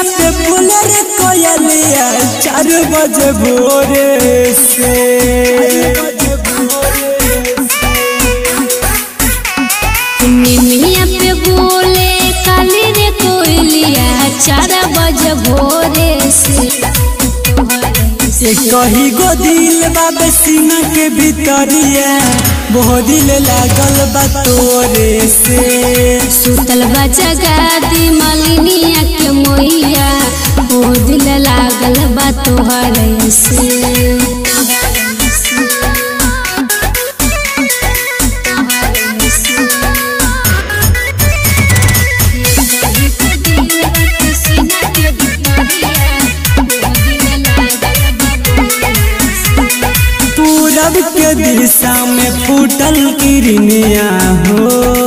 पे बोले रे कोयलिया चार बजे भोरे से निमिया पे बोले काली रे कोयलिया चार बजे भोरे से ये कही गो दिल बाबे सीना के भीतरिया बहुत दिल लागल बा तोरे से सुतल बा जगादी मलिनिया के मोहिया ओ दिल लागल बा तोहरे से पूरब के दिशा में फूटल किरनिया हो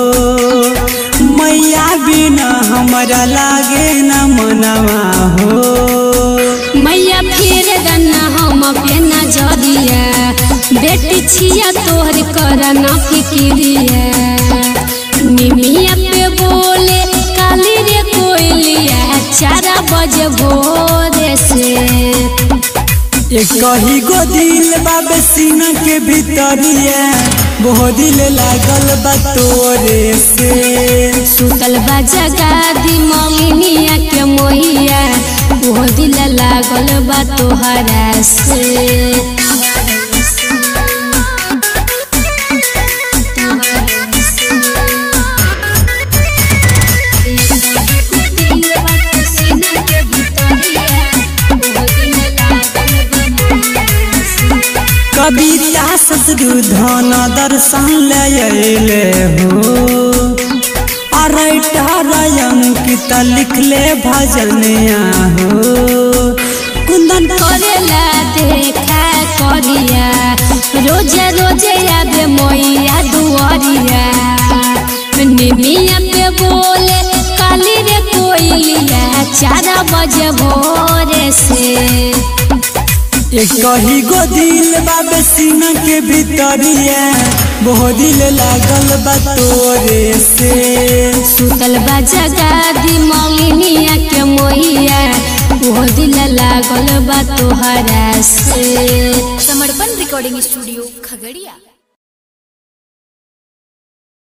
मैया बिना हमरा लागे न मनवा हो मैया फेर गन्ना हम पे नजरिया बेटी छिया तोहर कर न फिक्रिया निमिया पे बोले काली रे कोयलिया चार बजे भोरे से ये कही गो दिल बाबे सीना के भीतरिया बहुत दिल लागल बा तोरे से सुतल बा जगादी ममिनिया के मोहिया वो दिल लागल बा तोहरा से कविता ससुर धन दर्शन ले अइले हो अरैटा अंकित लिखले भजनिया हो कुंदन करेला देखा करिया रोजे रोजे आबे मोइया दुआरिया निमिया पे बोले काली रे कोइलिया चार बजे भोरे से ये कही गो दिल बाबे सीना के भीतरिया बहुत दिल लागल बा तोरे से सुतल बा जगादी ममिनिया के मोहिया वो दिल लागल बा तोहरा से समर्पण रिकॉर्डिंग स्टूडियो खगड़िया